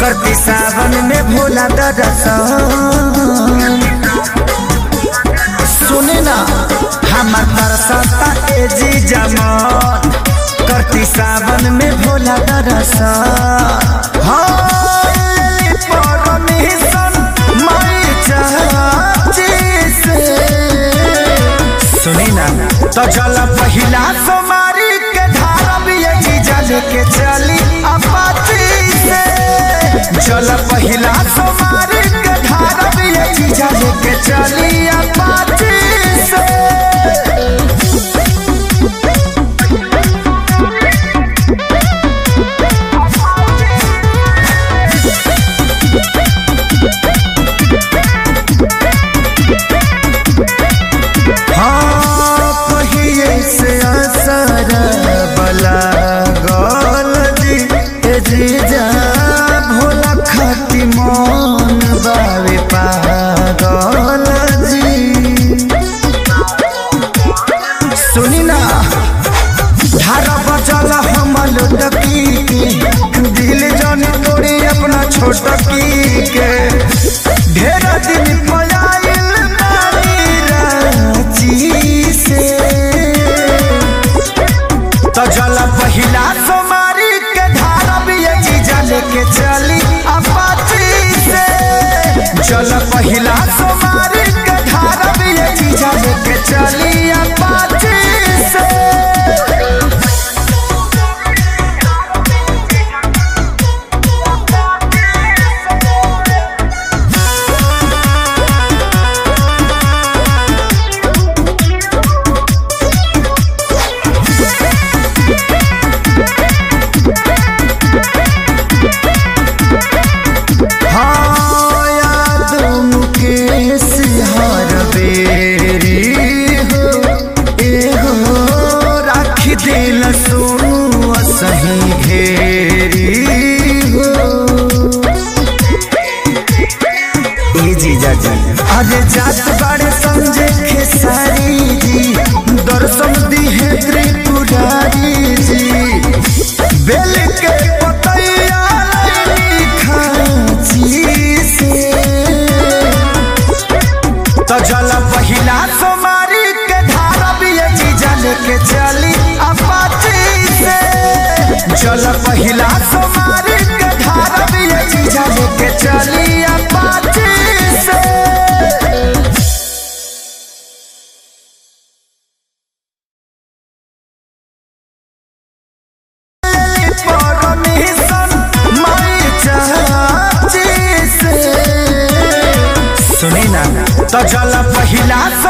करती सावन में भोला दरसन सुने ना हमार तरसता ए जी जमान करती सावन में भोला दरसन हाँ, लेली परमिशन माई चाची से सुनी ना तो चल पहिला सोमारी के धारा भी ये जीजा लेके चली अपाची से चल पहिला सोमारी के धारा भी ये जीजा लेके चली अपाची से हाँ पहिए से असर बला गल जी ए जीजा भोला खाती मन बावे पागल जी सुनी ना धारा बचल हमल टकी के दिल जन तोड़ी अपना छोटकी के ढेर दिन पयाइल नानी रांची से तो जल पहिला सोमारी के धारा भी ये जीजा लेके चली अपाची से जल पहिला सोमारी के धारा भी ये जीजा लेके चली अपाची से हाँ याद मुकेश हर बेरी हो एगो राखी दिल सुनु सही घेरी हो ए जीजा जी अरे जात बड़े समझे खेसारी जी दर्शन दी है त्रिपुरारी जी बेल के पतैया लैनी खाची से तो जल पहिला सोमारी के धारा भी ये जीजा लेके चली अपाची से जल पहिला सोमारी के धारा भी ये जीजा लेके चली अपाची से परमिशन माई चाची से सुनी ना तो जल पहिला